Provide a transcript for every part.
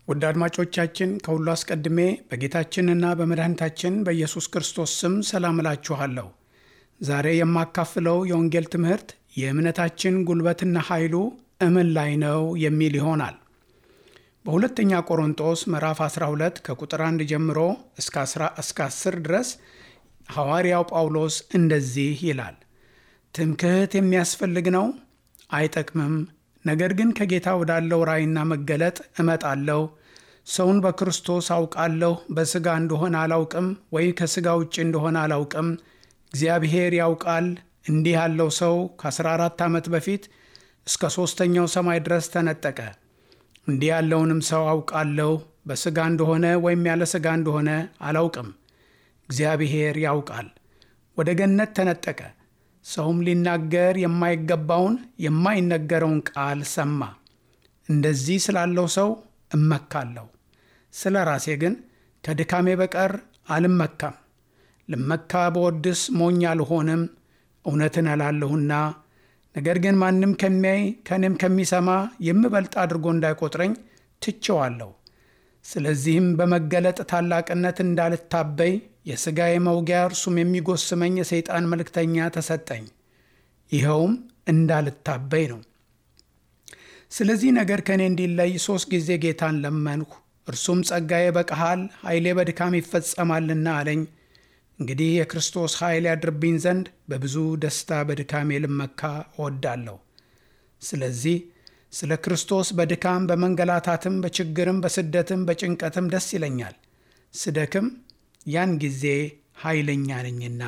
ውድ አድማጮቻችን ከሁሉ አስቀድሜ በጌታችንና በመድኃኒታችን በኢየሱስ ክርስቶስ ስም ሰላም እላችኋለሁ። ዛሬ የማካፍለው የወንጌል ትምህርት የእምነታችን ጉልበትና ኃይሉ እምን ላይ ነው የሚል ይሆናል። በሁለተኛ ቆሮንጦስ ምዕራፍ 12 ከቁጥር 1 ጀምሮ እስከ 10 ድረስ ሐዋርያው ጳውሎስ እንደዚህ ይላል። ትምክህት የሚያስፈልግ ነው፣ አይጠቅምም። ነገር ግን ከጌታ ወዳለው ራእይና መገለጥ እመጣለሁ። ሰውን በክርስቶስ አውቃለሁ። በሥጋ እንደሆነ አላውቅም፣ ወይ ከሥጋ ውጭ እንደሆነ አላውቅም። እግዚአብሔር ያውቃል። እንዲህ ያለው ሰው ከ14 ዓመት በፊት እስከ ሦስተኛው ሰማይ ድረስ ተነጠቀ። እንዲህ ያለውንም ሰው አውቃለሁ። በሥጋ እንደሆነ ወይም ያለ ሥጋ እንደሆነ አላውቅም። እግዚአብሔር ያውቃል። ወደ ገነት ተነጠቀ። ሰውም ሊናገር የማይገባውን የማይነገረውን ቃል ሰማ። እንደዚህ ስላለው ሰው እመካለሁ። ስለ ራሴ ግን ከድካሜ በቀር አልመካም። ልመካ በወድስ ሞኝ አልሆንም፣ እውነትን እላለሁና። ነገር ግን ማንም ከሚያይ ከእኔም ከሚሰማ የምበልጥ አድርጎ እንዳይቆጥረኝ ትቼዋለሁ። ስለዚህም በመገለጥ ታላቅነት እንዳልታበይ የሥጋዬ መውጊያ እርሱም የሚጎስመኝ የሰይጣን መልእክተኛ ተሰጠኝ። ይኸውም እንዳልታበይ ነው። ስለዚህ ነገር ከእኔ እንዲለይ ሦስት ጊዜ ጌታን ለመንሁ። እርሱም ጸጋዬ በቃሃል ኃይሌ በድካም ይፈጸማልና አለኝ። እንግዲህ የክርስቶስ ኃይል ያድርብኝ ዘንድ በብዙ ደስታ በድካሜ ልመካ እወዳለሁ። ስለዚህ ስለ ክርስቶስ በድካም በመንገላታትም በችግርም በስደትም በጭንቀትም ደስ ይለኛል። ስደክም ያን ጊዜ ኃይለኛ ነኝና።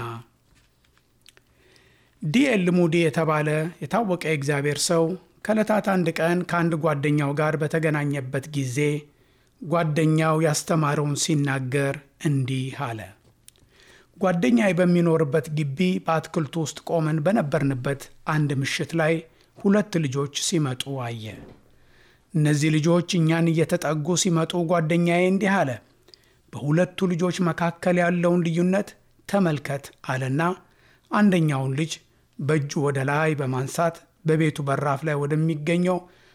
ዲኤል ሙዲ የተባለ የታወቀ የእግዚአብሔር ሰው ከዕለታት አንድ ቀን ከአንድ ጓደኛው ጋር በተገናኘበት ጊዜ ጓደኛው ያስተማረውን ሲናገር እንዲህ አለ። ጓደኛዬ በሚኖርበት ግቢ በአትክልቱ ውስጥ ቆመን በነበርንበት አንድ ምሽት ላይ ሁለት ልጆች ሲመጡ አየ። እነዚህ ልጆች እኛን እየተጠጉ ሲመጡ ጓደኛዬ እንዲህ አለ፣ በሁለቱ ልጆች መካከል ያለውን ልዩነት ተመልከት አለና አንደኛውን ልጅ በእጁ ወደ ላይ በማንሳት በቤቱ በራፍ ላይ ወደሚገኘው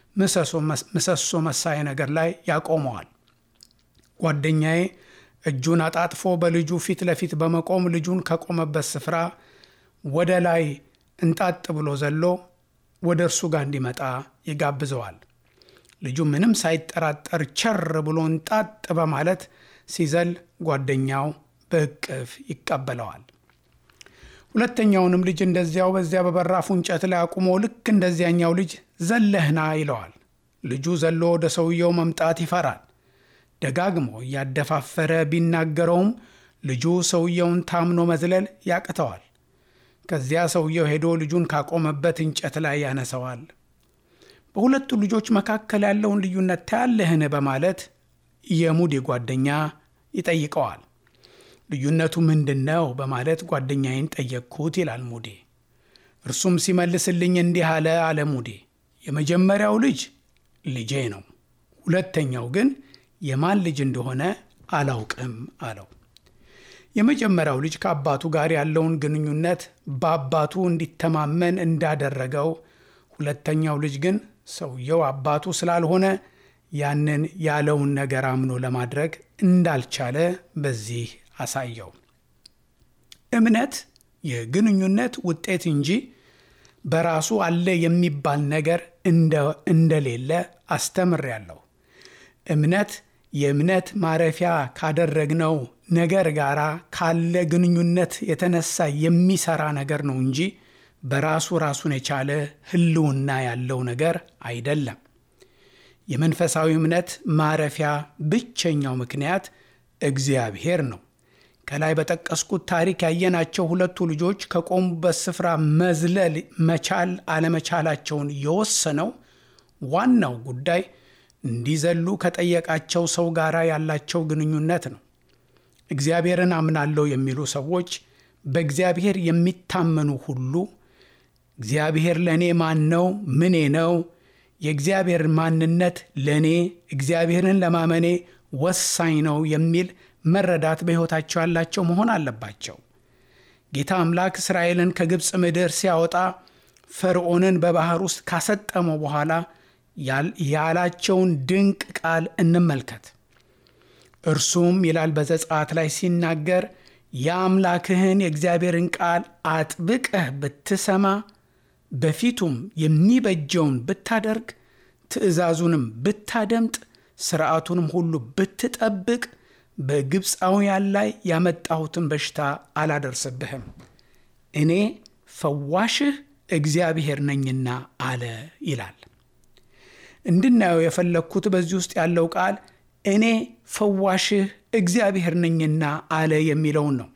ምሰሶ መሳይ ነገር ላይ ያቆመዋል። ጓደኛዬ እጁን አጣጥፎ በልጁ ፊት ለፊት በመቆም ልጁን ከቆመበት ስፍራ ወደ ላይ እንጣጥ ብሎ ዘሎ ወደ እርሱ ጋር እንዲመጣ ይጋብዘዋል። ልጁ ምንም ሳይጠራጠር ቸር ብሎ እንጣጥ በማለት ሲዘል ጓደኛው በእቅፍ ይቀበለዋል። ሁለተኛውንም ልጅ እንደዚያው በዚያ በበራፉ እንጨት ላይ አቁሞ ልክ እንደዚያኛው ልጅ ዘለህና ይለዋል። ልጁ ዘሎ ወደ ሰውየው መምጣት ይፈራል። ደጋግሞ እያደፋፈረ ቢናገረውም ልጁ ሰውየውን ታምኖ መዝለል ያቅተዋል። ከዚያ ሰውየው ሄዶ ልጁን ካቆመበት እንጨት ላይ ያነሰዋል። በሁለቱ ልጆች መካከል ያለውን ልዩነት ታያለህን? በማለት የሙዴ ጓደኛ ይጠይቀዋል። ልዩነቱ ምንድን ነው? በማለት ጓደኛዬን ጠየቅኩት ይላል ሙዴ። እርሱም ሲመልስልኝ እንዲህ አለ አለ ሙዴ። የመጀመሪያው ልጅ ልጄ ነው፣ ሁለተኛው ግን የማን ልጅ እንደሆነ አላውቅም አለው። የመጀመሪያው ልጅ ከአባቱ ጋር ያለውን ግንኙነት በአባቱ እንዲተማመን እንዳደረገው፣ ሁለተኛው ልጅ ግን ሰውየው አባቱ ስላልሆነ ያንን ያለውን ነገር አምኖ ለማድረግ እንዳልቻለ በዚህ አሳየው። እምነት የግንኙነት ውጤት እንጂ በራሱ አለ የሚባል ነገር እንደሌለ አስተምሬያለሁ። እምነት የእምነት ማረፊያ ካደረግነው ነገር ጋር ካለ ግንኙነት የተነሳ የሚሰራ ነገር ነው እንጂ በራሱ ራሱን የቻለ ሕልውና ያለው ነገር አይደለም። የመንፈሳዊ እምነት ማረፊያ ብቸኛው ምክንያት እግዚአብሔር ነው። ከላይ በጠቀስኩት ታሪክ ያየናቸው ሁለቱ ልጆች ከቆሙበት ስፍራ መዝለል መቻል አለመቻላቸውን የወሰነው ዋናው ጉዳይ እንዲዘሉ ከጠየቃቸው ሰው ጋር ያላቸው ግንኙነት ነው። እግዚአብሔርን አምናለሁ የሚሉ ሰዎች በእግዚአብሔር የሚታመኑ ሁሉ እግዚአብሔር ለእኔ ማን ነው? ምኔ ነው? የእግዚአብሔር ማንነት ለእኔ እግዚአብሔርን ለማመኔ ወሳኝ ነው የሚል መረዳት በሕይወታቸው ያላቸው መሆን አለባቸው። ጌታ አምላክ እስራኤልን ከግብፅ ምድር ሲያወጣ ፈርዖንን በባህር ውስጥ ካሰጠመው በኋላ ያላቸውን ድንቅ ቃል እንመልከት። እርሱም ይላል በዘጸአት ላይ ሲናገር የአምላክህን የእግዚአብሔርን ቃል አጥብቀህ ብትሰማ በፊቱም የሚበጀውን ብታደርግ ትእዛዙንም ብታደምጥ ሥርዓቱንም ሁሉ ብትጠብቅ በግብፃውያን ላይ ያመጣሁትን በሽታ አላደርስብህም፣ እኔ ፈዋሽህ እግዚአብሔር ነኝና አለ ይላል። እንድናየው የፈለግኩት በዚህ ውስጥ ያለው ቃል እኔ ፈዋሽህ እግዚአብሔር ነኝና አለ የሚለውን ነው።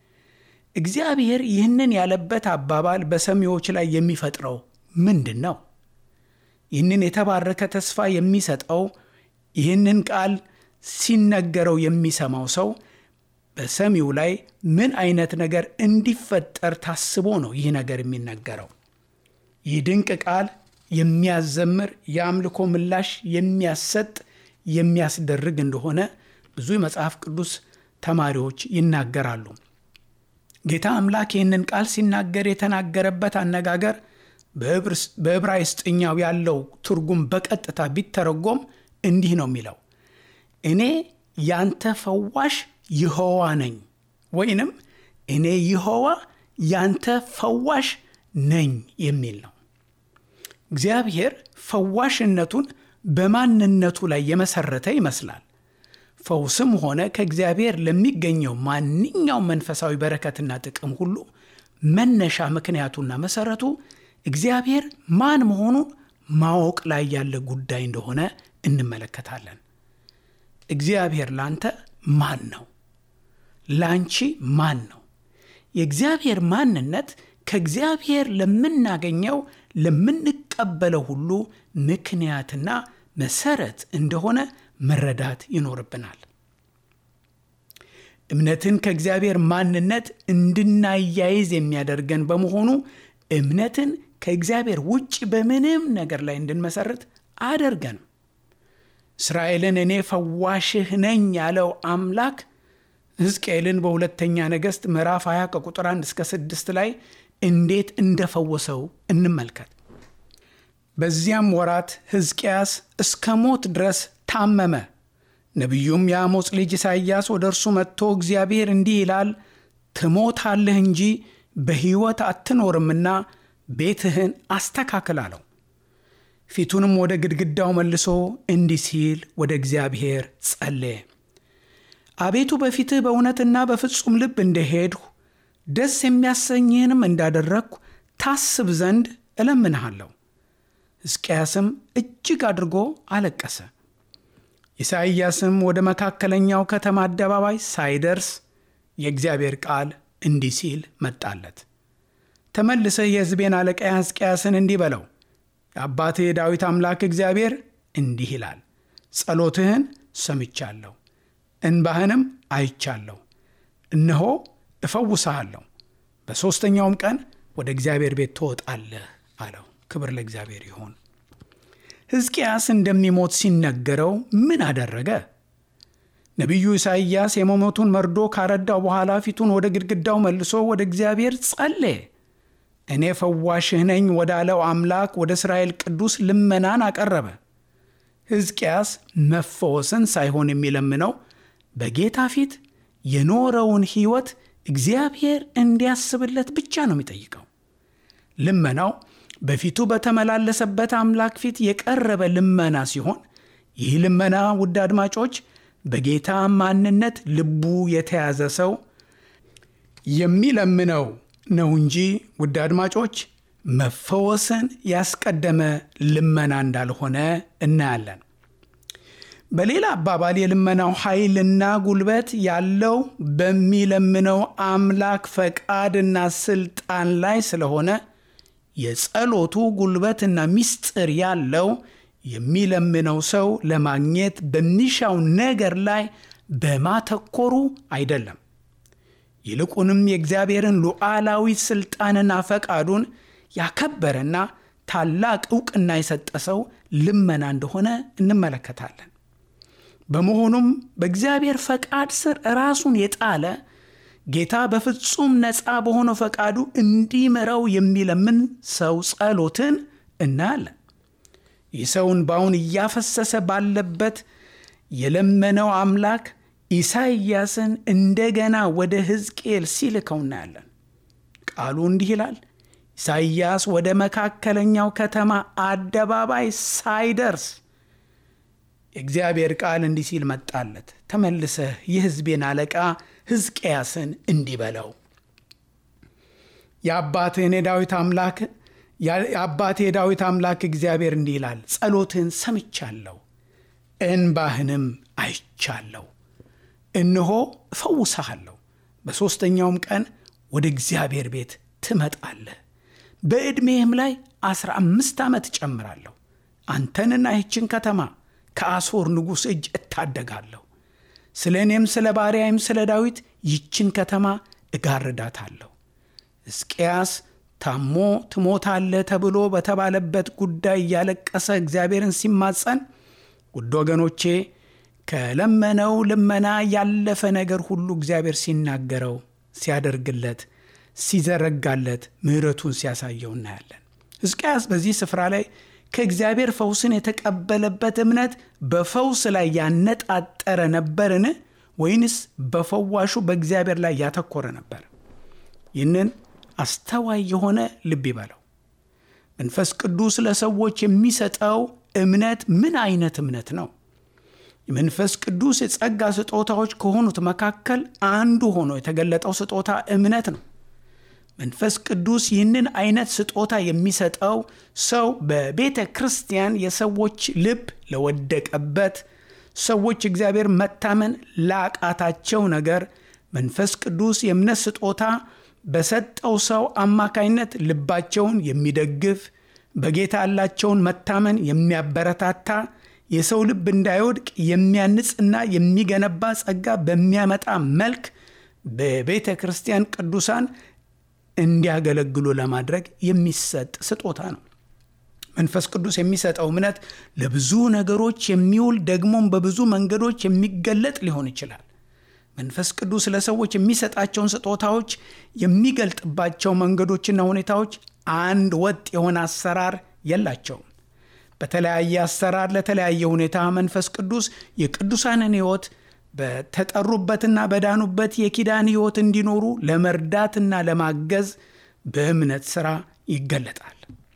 እግዚአብሔር ይህንን ያለበት አባባል በሰሚዎች ላይ የሚፈጥረው ምንድን ነው? ይህንን የተባረከ ተስፋ የሚሰጠው ይህንን ቃል ሲነገረው የሚሰማው ሰው በሰሚው ላይ ምን አይነት ነገር እንዲፈጠር ታስቦ ነው ይህ ነገር የሚነገረው? ይህ ድንቅ ቃል የሚያዘምር የአምልኮ ምላሽ የሚያሰጥ የሚያስደርግ እንደሆነ ብዙ የመጽሐፍ ቅዱስ ተማሪዎች ይናገራሉ። ጌታ አምላክ ይህንን ቃል ሲናገር የተናገረበት አነጋገር በዕብራይስጥኛው ያለው ትርጉም በቀጥታ ቢተረጎም እንዲህ ነው የሚለው እኔ ያንተ ፈዋሽ ይሖዋ ነኝ፣ ወይንም እኔ ይሖዋ ያንተ ፈዋሽ ነኝ የሚል ነው። እግዚአብሔር ፈዋሽነቱን በማንነቱ ላይ የመሰረተ ይመስላል። ፈውስም ሆነ ከእግዚአብሔር ለሚገኘው ማንኛውም መንፈሳዊ በረከትና ጥቅም ሁሉ መነሻ ምክንያቱና መሰረቱ እግዚአብሔር ማን መሆኑን ማወቅ ላይ ያለ ጉዳይ እንደሆነ እንመለከታለን። እግዚአብሔር ላንተ ማን ነው? ላንቺ ማን ነው? የእግዚአብሔር ማንነት ከእግዚአብሔር ለምናገኘው ለምንቀበለው ሁሉ ምክንያትና መሰረት እንደሆነ መረዳት ይኖርብናል። እምነትን ከእግዚአብሔር ማንነት እንድናያይዝ የሚያደርገን በመሆኑ እምነትን ከእግዚአብሔር ውጭ በምንም ነገር ላይ እንድንመሰርት አያደርገንም። እስራኤልን እኔ ፈዋሽህ ነኝ ያለው አምላክ ሕዝቅኤልን በሁለተኛ ነገሥት ምዕራፍ 20 ከቁጥር 1 እስከ 6 ላይ እንዴት እንደፈወሰው እንመልከት። በዚያም ወራት ሕዝቅያስ እስከ ሞት ድረስ ታመመ። ነቢዩም የአሞጽ ልጅ ኢሳይያስ ወደ እርሱ መጥቶ እግዚአብሔር እንዲህ ይላል፣ ትሞታለህ እንጂ በሕይወት አትኖርምና ቤትህን አስተካክል አለው። ፊቱንም ወደ ግድግዳው መልሶ እንዲህ ሲል ወደ እግዚአብሔር ጸለየ። አቤቱ በፊትህ በእውነትና በፍጹም ልብ እንደሄድሁ ደስ የሚያሰኝህንም እንዳደረግሁ ታስብ ዘንድ እለምንሃለሁ። ሕዝቅያስም እጅግ አድርጎ አለቀሰ። ኢሳይያስም ወደ መካከለኛው ከተማ አደባባይ ሳይደርስ የእግዚአብሔር ቃል እንዲህ ሲል መጣለት። ተመልሰህ የሕዝቤን አለቃ ሕዝቅያስን እንዲህ በለው፣ የአባትህ የዳዊት አምላክ እግዚአብሔር እንዲህ ይላል፣ ጸሎትህን ሰምቻለሁ፣ እንባህንም አይቻለሁ። እነሆ እፈውስሃለሁ፣ በሦስተኛውም ቀን ወደ እግዚአብሔር ቤት ትወጣለህ አለው። ክብር ለእግዚአብሔር ይሁን። ሕዝቅያስ እንደሚሞት ሲነገረው ምን አደረገ? ነቢዩ ኢሳይያስ የመሞቱን መርዶ ካረዳው በኋላ ፊቱን ወደ ግድግዳው መልሶ ወደ እግዚአብሔር ጸለየ። እኔ ፈዋሽህ ነኝ ወዳለው አምላክ ወደ እስራኤል ቅዱስ ልመናን አቀረበ። ሕዝቅያስ መፈወስን ሳይሆን የሚለምነው በጌታ ፊት የኖረውን ሕይወት እግዚአብሔር እንዲያስብለት ብቻ ነው የሚጠይቀው። ልመናው በፊቱ በተመላለሰበት አምላክ ፊት የቀረበ ልመና ሲሆን ይህ ልመና ውድ አድማጮች በጌታ ማንነት ልቡ የተያዘ ሰው የሚለምነው ነው እንጂ ውድ አድማጮች መፈወስን ያስቀደመ ልመና እንዳልሆነ እናያለን። በሌላ አባባል የልመናው ኃይልና ጉልበት ያለው በሚለምነው አምላክ ፈቃድና ስልጣን ላይ ስለሆነ የጸሎቱ ጉልበትና ምስጢር ያለው የሚለምነው ሰው ለማግኘት በሚሻው ነገር ላይ በማተኮሩ አይደለም። ይልቁንም የእግዚአብሔርን ሉዓላዊ ስልጣንና ፈቃዱን ያከበረና ታላቅ ዕውቅና የሰጠ ሰው ልመና እንደሆነ እንመለከታለን። በመሆኑም በእግዚአብሔር ፈቃድ ስር ራሱን የጣለ ጌታ በፍጹም ነፃ በሆነው ፈቃዱ እንዲምረው የሚለምን ሰው ጸሎትን እናያለን። ይህ ሰው እንባውን እያፈሰሰ ባለበት የለመነው አምላክ ኢሳይያስን እንደገና ወደ ሕዝቅኤል ሲልከው እናያለን። ቃሉ እንዲህ ይላል። ኢሳይያስ ወደ መካከለኛው ከተማ አደባባይ ሳይደርስ የእግዚአብሔር ቃል እንዲህ ሲል መጣለት። ተመልሰህ የሕዝቤን አለቃ ሕዝቅያስን እንዲህ በለው የአባትህን የዳዊት አምላክ የአባቴ የዳዊት አምላክ እግዚአብሔር እንዲህ ይላል፣ ጸሎትህን ሰምቻለሁ፣ እንባህንም አይቻለሁ። እነሆ እፈውስሃለሁ። በሦስተኛውም ቀን ወደ እግዚአብሔር ቤት ትመጣለህ። በዕድሜህም ላይ አስራ አምስት ዓመት እጨምራለሁ። አንተንና ይህችን ከተማ ከአሦር ንጉሥ እጅ እታደጋለሁ። ስለ እኔም ስለ ባሪያይም ስለ ዳዊት ይችን ከተማ እጋርዳታለሁ። ሕዝቅያስ ታሞ ትሞታለህ ተብሎ በተባለበት ጉዳይ እያለቀሰ እግዚአብሔርን ሲማጸን፣ ውድ ወገኖቼ ከለመነው ልመና ያለፈ ነገር ሁሉ እግዚአብሔር ሲናገረው፣ ሲያደርግለት፣ ሲዘረጋለት፣ ምሕረቱን ሲያሳየው እናያለን። ሕዝቅያስ በዚህ ስፍራ ላይ ከእግዚአብሔር ፈውስን የተቀበለበት እምነት በፈውስ ላይ ያነጣጠረ ነበርን? ወይንስ በፈዋሹ በእግዚአብሔር ላይ ያተኮረ ነበር? ይህንን አስተዋይ የሆነ ልብ ይበለው። መንፈስ ቅዱስ ለሰዎች የሚሰጠው እምነት ምን አይነት እምነት ነው? የመንፈስ ቅዱስ የጸጋ ስጦታዎች ከሆኑት መካከል አንዱ ሆኖ የተገለጠው ስጦታ እምነት ነው። መንፈስ ቅዱስ ይህንን አይነት ስጦታ የሚሰጠው ሰው በቤተ ክርስቲያን የሰዎች ልብ ለወደቀበት ሰዎች እግዚአብሔር መታመን ላቃታቸው ነገር መንፈስ ቅዱስ የእምነት ስጦታ በሰጠው ሰው አማካይነት ልባቸውን የሚደግፍ በጌታ ያላቸውን መታመን የሚያበረታታ የሰው ልብ እንዳይወድቅ የሚያንጽና የሚገነባ ጸጋ በሚያመጣ መልክ በቤተ ክርስቲያን ቅዱሳን እንዲያገለግሉ ለማድረግ የሚሰጥ ስጦታ ነው። መንፈስ ቅዱስ የሚሰጠው እምነት ለብዙ ነገሮች የሚውል ደግሞም በብዙ መንገዶች የሚገለጥ ሊሆን ይችላል። መንፈስ ቅዱስ ለሰዎች የሚሰጣቸውን ስጦታዎች የሚገልጥባቸው መንገዶችና ሁኔታዎች አንድ ወጥ የሆነ አሰራር የላቸውም። በተለያየ አሰራር ለተለያየ ሁኔታ መንፈስ ቅዱስ የቅዱሳንን ሕይወት በተጠሩበትና በዳኑበት የኪዳን ሕይወት እንዲኖሩ ለመርዳትና ለማገዝ በእምነት ሥራ ይገለጣል።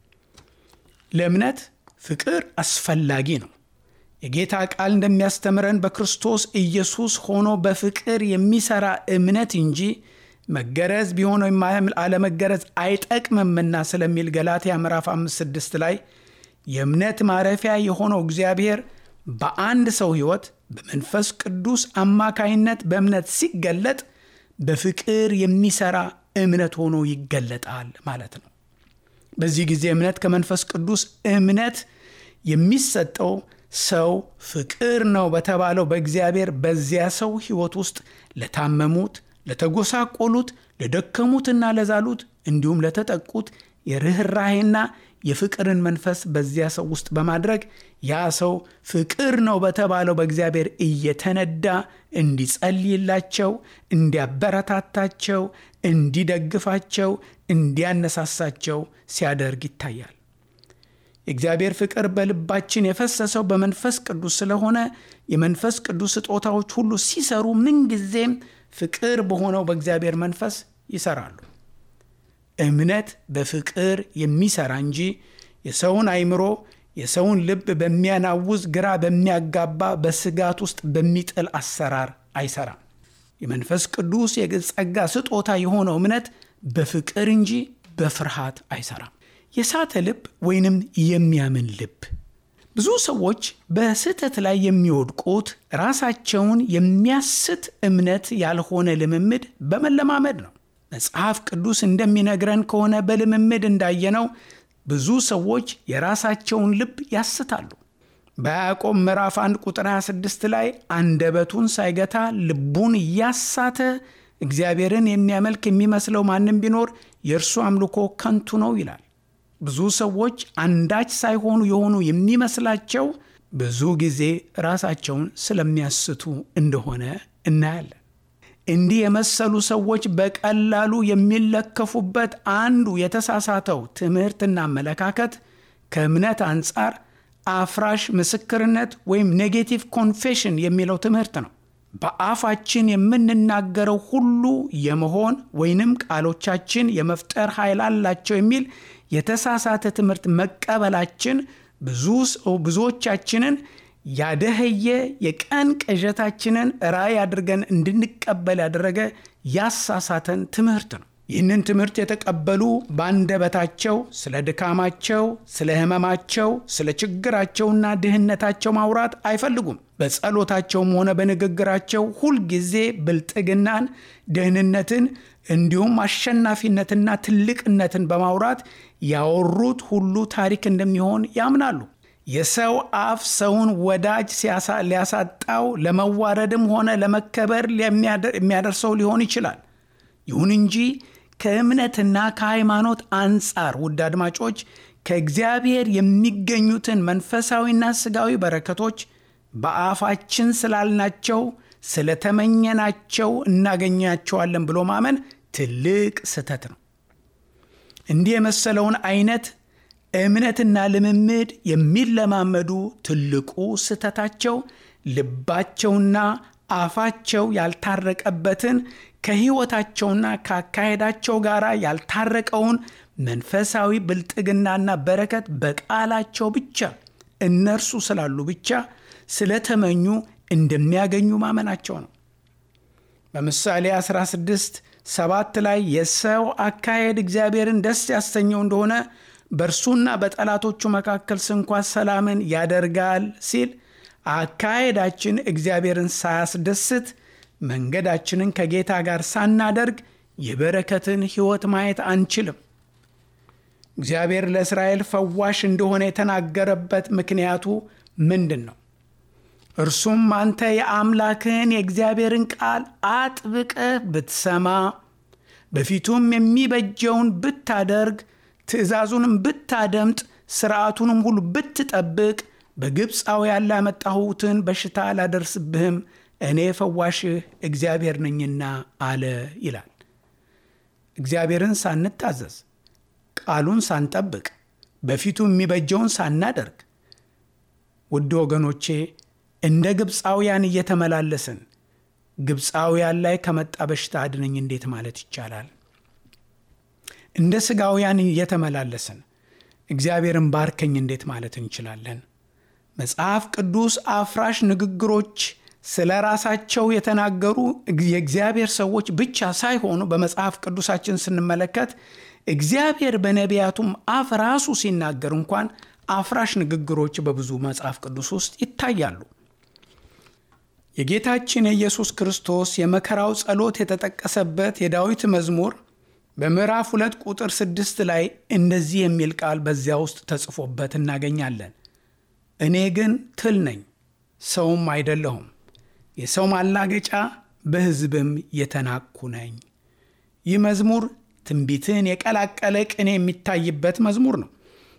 ለእምነት ፍቅር አስፈላጊ ነው። የጌታ ቃል እንደሚያስተምረን በክርስቶስ ኢየሱስ ሆኖ በፍቅር የሚሰራ እምነት እንጂ መገረዝ ቢሆን ወይም አለመገረዝ አይጠቅምምና ስለሚል ገላትያ ምዕራፍ 5 6 ላይ የእምነት ማረፊያ የሆነው እግዚአብሔር በአንድ ሰው ሕይወት በመንፈስ ቅዱስ አማካይነት በእምነት ሲገለጥ በፍቅር የሚሰራ እምነት ሆኖ ይገለጣል ማለት ነው። በዚህ ጊዜ እምነት ከመንፈስ ቅዱስ እምነት የሚሰጠው ሰው ፍቅር ነው በተባለው በእግዚአብሔር በዚያ ሰው ሕይወት ውስጥ ለታመሙት፣ ለተጎሳቆሉት፣ ለደከሙትና ለዛሉት እንዲሁም ለተጠቁት የርኅራሄና የፍቅርን መንፈስ በዚያ ሰው ውስጥ በማድረግ ያ ሰው ፍቅር ነው በተባለው በእግዚአብሔር እየተነዳ እንዲጸልይላቸው፣ እንዲያበረታታቸው፣ እንዲደግፋቸው፣ እንዲያነሳሳቸው ሲያደርግ ይታያል። የእግዚአብሔር ፍቅር በልባችን የፈሰሰው በመንፈስ ቅዱስ ስለሆነ የመንፈስ ቅዱስ ስጦታዎች ሁሉ ሲሰሩ ምንጊዜም ፍቅር በሆነው በእግዚአብሔር መንፈስ ይሰራሉ። እምነት በፍቅር የሚሰራ እንጂ የሰውን አይምሮ የሰውን ልብ በሚያናውዝ ግራ በሚያጋባ በስጋት ውስጥ በሚጥል አሰራር አይሰራም። የመንፈስ ቅዱስ የጸጋ ስጦታ የሆነው እምነት በፍቅር እንጂ በፍርሃት አይሰራም። የሳተ ልብ ወይንም የሚያምን ልብ። ብዙ ሰዎች በስህተት ላይ የሚወድቁት ራሳቸውን የሚያስት እምነት ያልሆነ ልምምድ በመለማመድ ነው። መጽሐፍ ቅዱስ እንደሚነግረን ከሆነ በልምምድ እንዳየነው ብዙ ሰዎች የራሳቸውን ልብ ያስታሉ። በያዕቆብ ምዕራፍ 1 ቁጥር 26 ላይ አንደበቱን ሳይገታ ልቡን እያሳተ እግዚአብሔርን የሚያመልክ የሚመስለው ማንም ቢኖር የእርሱ አምልኮ ከንቱ ነው ይላል። ብዙ ሰዎች አንዳች ሳይሆኑ የሆኑ የሚመስላቸው ብዙ ጊዜ ራሳቸውን ስለሚያስቱ እንደሆነ እናያለን። እንዲህ የመሰሉ ሰዎች በቀላሉ የሚለከፉበት አንዱ የተሳሳተው ትምህርትና አመለካከት ከእምነት አንጻር አፍራሽ ምስክርነት ወይም ኔጌቲቭ ኮንፌሽን የሚለው ትምህርት ነው። በአፋችን የምንናገረው ሁሉ የመሆን ወይንም ቃሎቻችን የመፍጠር ኃይል አላቸው የሚል የተሳሳተ ትምህርት መቀበላችን ብዙዎቻችንን ያደኸየ የቀን ቅዠታችንን ራእይ አድርገን እንድንቀበል ያደረገ ያሳሳተን ትምህርት ነው። ይህንን ትምህርት የተቀበሉ በአንደበታቸው ስለ ድካማቸው፣ ስለ ሕመማቸው፣ ስለ ችግራቸውና ድህነታቸው ማውራት አይፈልጉም። በጸሎታቸውም ሆነ በንግግራቸው ሁልጊዜ ብልጥግናን፣ ደህንነትን እንዲሁም አሸናፊነትና ትልቅነትን በማውራት ያወሩት ሁሉ ታሪክ እንደሚሆን ያምናሉ። የሰው አፍ ሰውን ወዳጅ ሊያሳጣው ለመዋረድም ሆነ ለመከበር የሚያደርሰው ሊሆን ይችላል። ይሁን እንጂ ከእምነትና ከሃይማኖት አንጻር ውድ አድማጮች ከእግዚአብሔር የሚገኙትን መንፈሳዊና ስጋዊ በረከቶች በአፋችን ስላልናቸው ስለተመኘናቸው እናገኛቸዋለን ብሎ ማመን ትልቅ ስህተት ነው። እንዲህ የመሰለውን አይነት እምነትና ልምምድ የሚለማመዱ ትልቁ ስህተታቸው ልባቸውና አፋቸው ያልታረቀበትን ከሕይወታቸውና ከአካሄዳቸው ጋር ያልታረቀውን መንፈሳዊ ብልጥግናና በረከት በቃላቸው ብቻ እነርሱ ስላሉ ብቻ ስለተመኙ እንደሚያገኙ ማመናቸው ነው። በምሳሌ 16 ሰባት ላይ የሰው አካሄድ እግዚአብሔርን ደስ ያሰኘው እንደሆነ በእርሱና በጠላቶቹ መካከል ስንኳ ሰላምን ያደርጋል ሲል አካሄዳችን እግዚአብሔርን ሳያስደስት መንገዳችንን ከጌታ ጋር ሳናደርግ የበረከትን ሕይወት ማየት አንችልም። እግዚአብሔር ለእስራኤል ፈዋሽ እንደሆነ የተናገረበት ምክንያቱ ምንድን ነው? እርሱም አንተ የአምላክህን የእግዚአብሔርን ቃል አጥብቀህ ብትሰማ በፊቱም የሚበጀውን ብታደርግ ትእዛዙንም ብታደምጥ ሥርዓቱንም ሁሉ ብትጠብቅ በግብፃውያን ላመጣሁትን በሽታ አላደርስብህም እኔ ፈዋሽህ እግዚአብሔር ነኝና አለ ይላል። እግዚአብሔርን ሳንታዘዝ ቃሉን ሳንጠብቅ በፊቱ የሚበጀውን ሳናደርግ ውድ ወገኖቼ እንደ ግብፃውያን እየተመላለስን ግብፃውያን ላይ ከመጣ በሽታ አድነኝ እንዴት ማለት ይቻላል? እንደ ሥጋውያን እየተመላለስን እግዚአብሔርን ባርከኝ እንዴት ማለት እንችላለን? መጽሐፍ ቅዱስ አፍራሽ ንግግሮች ስለ ራሳቸው የተናገሩ የእግዚአብሔር ሰዎች ብቻ ሳይሆኑ በመጽሐፍ ቅዱሳችን ስንመለከት እግዚአብሔር በነቢያቱም አፍ ራሱ ሲናገር እንኳን አፍራሽ ንግግሮች በብዙ መጽሐፍ ቅዱስ ውስጥ ይታያሉ። የጌታችን የኢየሱስ ክርስቶስ የመከራው ጸሎት የተጠቀሰበት የዳዊት መዝሙር በምዕራፍ ሁለት ቁጥር ስድስት ላይ እንደዚህ የሚል ቃል በዚያ ውስጥ ተጽፎበት እናገኛለን። እኔ ግን ትል ነኝ፣ ሰውም አይደለሁም፣ የሰው ማላገጫ በሕዝብም የተናኩ ነኝ። ይህ መዝሙር ትንቢትን የቀላቀለ ቅኔ የሚታይበት መዝሙር ነው።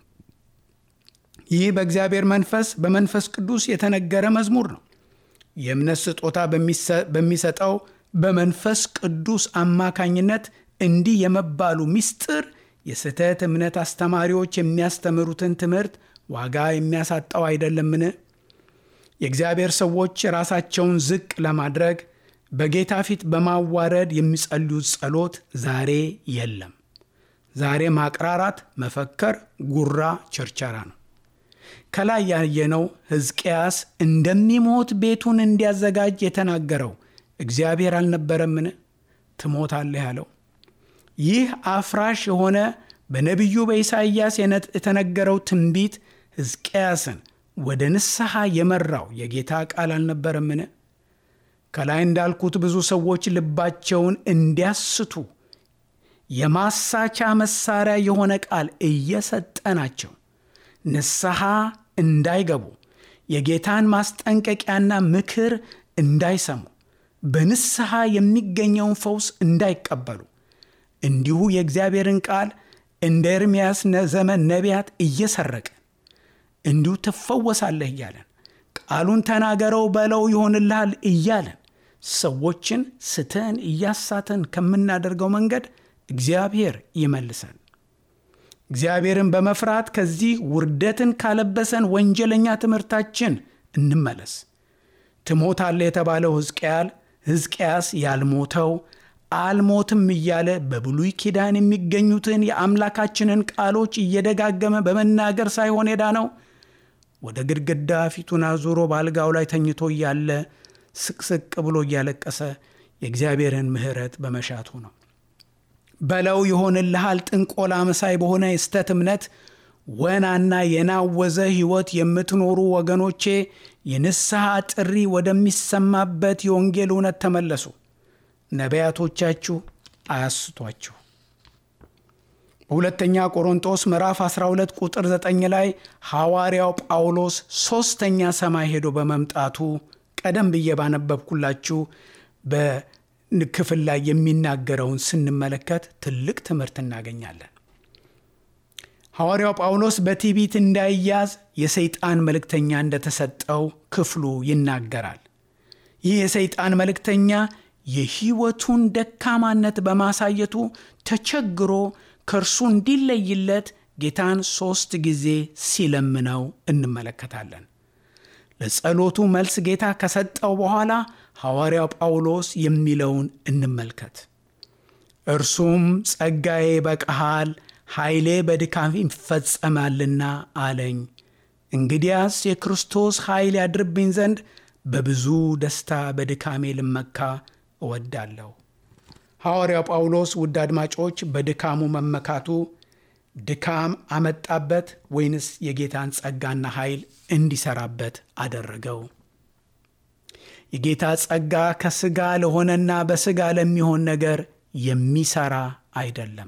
ይህ በእግዚአብሔር መንፈስ በመንፈስ ቅዱስ የተነገረ መዝሙር ነው። የእምነት ስጦታ በሚሰጠው በመንፈስ ቅዱስ አማካኝነት እንዲህ የመባሉ ምስጢር የስህተት እምነት አስተማሪዎች የሚያስተምሩትን ትምህርት ዋጋ የሚያሳጣው አይደለምን? የእግዚአብሔር ሰዎች ራሳቸውን ዝቅ ለማድረግ በጌታ ፊት በማዋረድ የሚጸልዩት ጸሎት ዛሬ የለም። ዛሬ ማቅራራት፣ መፈከር፣ ጉራ ቸርቸራ ነው። ከላይ ያየነው ሕዝቅያስ እንደሚሞት ቤቱን እንዲያዘጋጅ የተናገረው እግዚአብሔር አልነበረምን? ትሞታለህ ያለው ይህ አፍራሽ የሆነ በነቢዩ በኢሳይያስ የተነገረው ትንቢት ሕዝቅያስን ወደ ንስሐ የመራው የጌታ ቃል አልነበረምን? ከላይ እንዳልኩት ብዙ ሰዎች ልባቸውን እንዲያስቱ የማሳቻ መሳሪያ የሆነ ቃል እየሰጠናቸው ንስሐ እንዳይገቡ የጌታን ማስጠንቀቂያና ምክር እንዳይሰሙ በንስሐ የሚገኘውን ፈውስ እንዳይቀበሉ እንዲሁ የእግዚአብሔርን ቃል እንደ ኤርምያስ ዘመን ነቢያት እየሰረቅን እንዲሁ ትፈወሳለህ እያለን ቃሉን ተናገረው በለው ይሆንልሃል እያለን ሰዎችን ስተን እያሳተን ከምናደርገው መንገድ እግዚአብሔር ይመልሰን። እግዚአብሔርን በመፍራት ከዚህ ውርደትን ካለበሰን ወንጀለኛ ትምህርታችን እንመለስ። ትሞታለህ የተባለው ሕዝቅያል ሕዝቅያስ ያልሞተው አልሞትም እያለ በብሉይ ኪዳን የሚገኙትን የአምላካችንን ቃሎች እየደጋገመ በመናገር ሳይሆን የዳነው ወደ ግድግዳ ፊቱን አዙሮ በአልጋው ላይ ተኝቶ እያለ ስቅስቅ ብሎ እያለቀሰ የእግዚአብሔርን ምሕረት በመሻቱ ነው። በለው ይሆንልሃል ጥንቆላ መሳይ በሆነ የስተት እምነት ወናና የናወዘ ሕይወት የምትኖሩ ወገኖቼ የንስሐ ጥሪ ወደሚሰማበት የወንጌል እውነት ተመለሱ። ነቢያቶቻችሁ አያስቷችሁ። በሁለተኛ ቆሮንጦስ ምዕራፍ 12 ቁጥር 9 ላይ ሐዋርያው ጳውሎስ ሦስተኛ ሰማይ ሄዶ በመምጣቱ ቀደም ብዬ ባነበብኩላችሁ በክፍል ላይ የሚናገረውን ስንመለከት ትልቅ ትምህርት እናገኛለን። ሐዋርያው ጳውሎስ በትዕቢት እንዳይያዝ የሰይጣን መልእክተኛ እንደተሰጠው ክፍሉ ይናገራል። ይህ የሰይጣን መልእክተኛ የሕይወቱን ደካማነት በማሳየቱ ተቸግሮ ከእርሱ እንዲለይለት ጌታን ሦስት ጊዜ ሲለምነው እንመለከታለን። ለጸሎቱ መልስ ጌታ ከሰጠው በኋላ ሐዋርያው ጳውሎስ የሚለውን እንመልከት። እርሱም ጸጋዬ በቃሃል ኃይሌ በድካም ይፈጸማልና አለኝ። እንግዲያስ የክርስቶስ ኃይል ያድርብኝ ዘንድ በብዙ ደስታ በድካሜ ልመካ እወዳለሁ። ሐዋርያው ጳውሎስ ውድ አድማጮች፣ በድካሙ መመካቱ ድካም አመጣበት ወይንስ የጌታን ጸጋና ኃይል እንዲሰራበት አደረገው? የጌታ ጸጋ ከሥጋ ለሆነና በሥጋ ለሚሆን ነገር የሚሰራ አይደለም።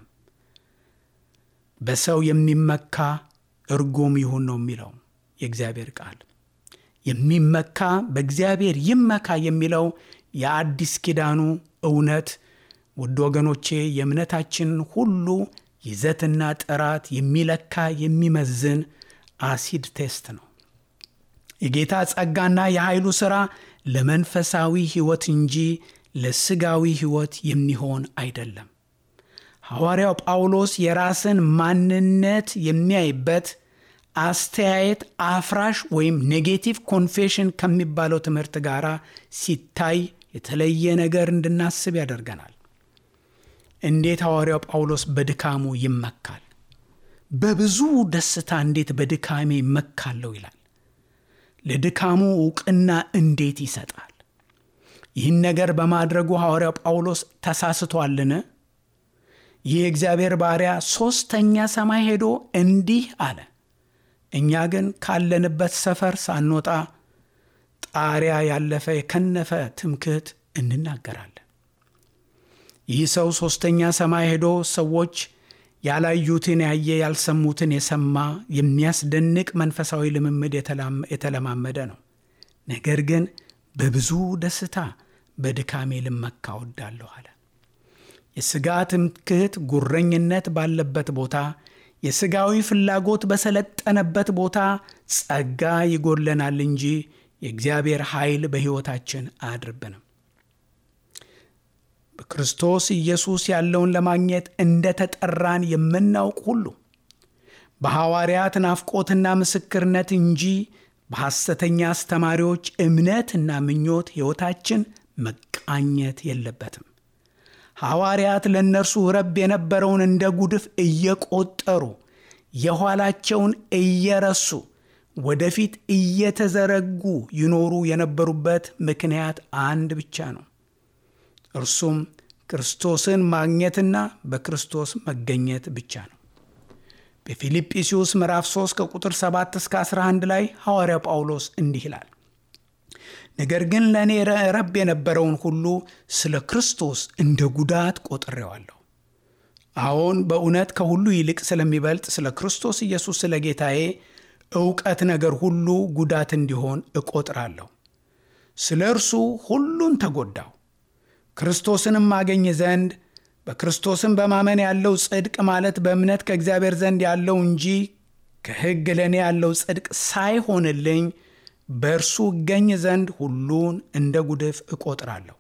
በሰው የሚመካ እርጉም ይሁን ነው የሚለው የእግዚአብሔር ቃል። የሚመካ በእግዚአብሔር ይመካ የሚለው የአዲስ ኪዳኑ እውነት ውድ ወገኖቼ የእምነታችንን ሁሉ ይዘትና ጥራት የሚለካ የሚመዝን አሲድ ቴስት ነው። የጌታ ጸጋና የኃይሉ ሥራ ለመንፈሳዊ ሕይወት እንጂ ለሥጋዊ ሕይወት የሚሆን አይደለም። ሐዋርያው ጳውሎስ የራስን ማንነት የሚያይበት አስተያየት አፍራሽ ወይም ኔጌቲቭ ኮንፌሽን ከሚባለው ትምህርት ጋር ሲታይ የተለየ ነገር እንድናስብ ያደርገናል። እንዴት ሐዋርያው ጳውሎስ በድካሙ ይመካል? በብዙ ደስታ እንዴት በድካሜ ይመካለሁ ይላል። ለድካሙ ዕውቅና እንዴት ይሰጣል? ይህን ነገር በማድረጉ ሐዋርያው ጳውሎስ ተሳስቷልን? ይህ የእግዚአብሔር ባሪያ ሦስተኛ ሰማይ ሄዶ እንዲህ አለ። እኛ ግን ካለንበት ሰፈር ሳንወጣ ጣሪያ ያለፈ የከነፈ ትምክህት እንናገራለን። ይህ ሰው ሦስተኛ ሰማይ ሄዶ ሰዎች ያላዩትን ያየ ያልሰሙትን የሰማ የሚያስደንቅ መንፈሳዊ ልምምድ የተለማመደ ነው። ነገር ግን በብዙ ደስታ በድካሜ ልመካ እወዳለሁ አለ። የሥጋ ትምክህት፣ ጉረኝነት ባለበት ቦታ፣ የሥጋዊ ፍላጎት በሰለጠነበት ቦታ ጸጋ ይጎድለናል እንጂ የእግዚአብሔር ኃይል በሕይወታችን አያድርብንም። በክርስቶስ ኢየሱስ ያለውን ለማግኘት እንደ ተጠራን የምናውቅ ሁሉ በሐዋርያት ናፍቆትና ምስክርነት እንጂ በሐሰተኛ አስተማሪዎች እምነትና ምኞት ሕይወታችን መቃኘት የለበትም። ሐዋርያት ለእነርሱ ረብ የነበረውን እንደ ጉድፍ እየቆጠሩ የኋላቸውን እየረሱ ወደፊት እየተዘረጉ ይኖሩ የነበሩበት ምክንያት አንድ ብቻ ነው። እርሱም ክርስቶስን ማግኘትና በክርስቶስ መገኘት ብቻ ነው። በፊልጵስዩስ ምዕራፍ 3 ከቁጥር 7 እስከ 11 ላይ ሐዋርያው ጳውሎስ እንዲህ ይላል፣ ነገር ግን ለእኔ ረብ የነበረውን ሁሉ ስለ ክርስቶስ እንደ ጉዳት ቆጥሬዋለሁ። አዎን በእውነት ከሁሉ ይልቅ ስለሚበልጥ ስለ ክርስቶስ ኢየሱስ ስለ ጌታዬ እውቀት ነገር ሁሉ ጉዳት እንዲሆን እቆጥራለሁ። ስለ እርሱ ሁሉን ተጎዳው ክርስቶስንም አገኝ ዘንድ በክርስቶስም በማመን ያለው ጽድቅ ማለት በእምነት ከእግዚአብሔር ዘንድ ያለው እንጂ ከሕግ ለእኔ ያለው ጽድቅ ሳይሆንልኝ በእርሱ እገኝ ዘንድ ሁሉን እንደ ጉድፍ እቆጥራለሁ።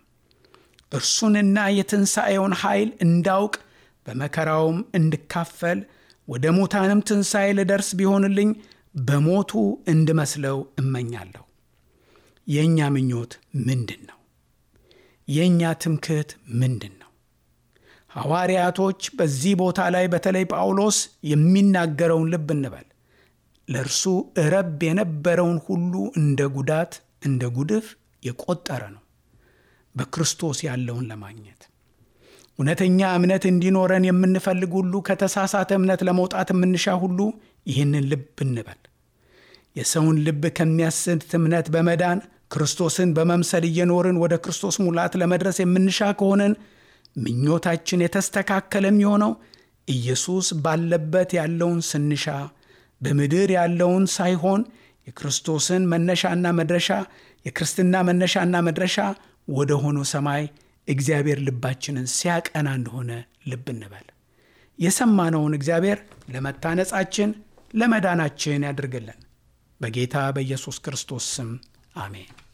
እርሱንና የትንሣኤውን ኃይል እንዳውቅ በመከራውም እንድካፈል ወደ ሙታንም ትንሣኤ ልደርስ ቢሆንልኝ በሞቱ እንድመስለው እመኛለሁ። የእኛ ምኞት ምንድን ነው? የእኛ ትምክህት ምንድን ነው? ሐዋርያቶች በዚህ ቦታ ላይ በተለይ ጳውሎስ የሚናገረውን ልብ እንበል። ለእርሱ እረብ የነበረውን ሁሉ እንደ ጉዳት እንደ ጉድፍ የቆጠረ ነው በክርስቶስ ያለውን ለማግኘት። እውነተኛ እምነት እንዲኖረን የምንፈልግ ሁሉ ከተሳሳተ እምነት ለመውጣት የምንሻ ሁሉ ይህንን ልብ እንበል። የሰውን ልብ ከሚያስት እምነት በመዳን ክርስቶስን በመምሰል እየኖርን ወደ ክርስቶስ ሙላት ለመድረስ የምንሻ ከሆነን ምኞታችን የተስተካከለ የሚሆነው ኢየሱስ ባለበት ያለውን ስንሻ በምድር ያለውን ሳይሆን የክርስቶስን መነሻና መድረሻ የክርስትና መነሻና መድረሻ ወደ ሆነው ሰማይ እግዚአብሔር ልባችንን ሲያቀና እንደሆነ ልብ እንበል። የሰማነውን እግዚአብሔር ለመታነጻችን ለመዳናችን ያድርግልን። በጌታ በኢየሱስ ክርስቶስ ስም አሜን።